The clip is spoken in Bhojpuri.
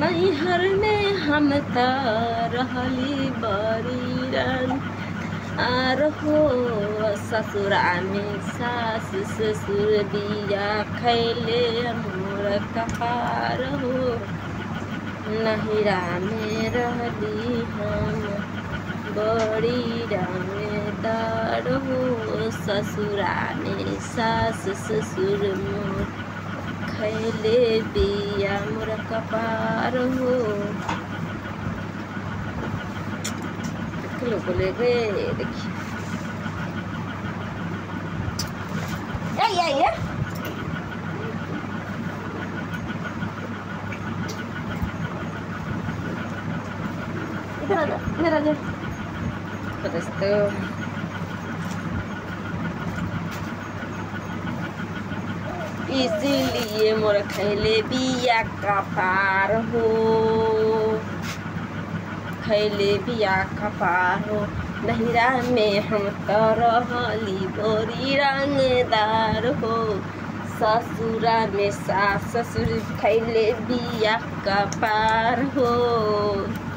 नैहर में हम त रहली बड़ी रन आर हो ससुरा में सास ससुर बिया खैले मोर कपार हो नहिरा में रहली हम बड़ी रंगदार हो ससुरा में सास ससुर मोर खैले बिया मोर कपार हो लोग बोले गे देखिए ए, ए, ए। इधर आ जा इधर आ जा Подостыл. इसीलिए मोर खैले बिया का पार हो खैले बिया का पार हो नहिरा में हम तो रहली बोरी रंगदार हो ससुरा में सास ससुर खैले बिया का पार हो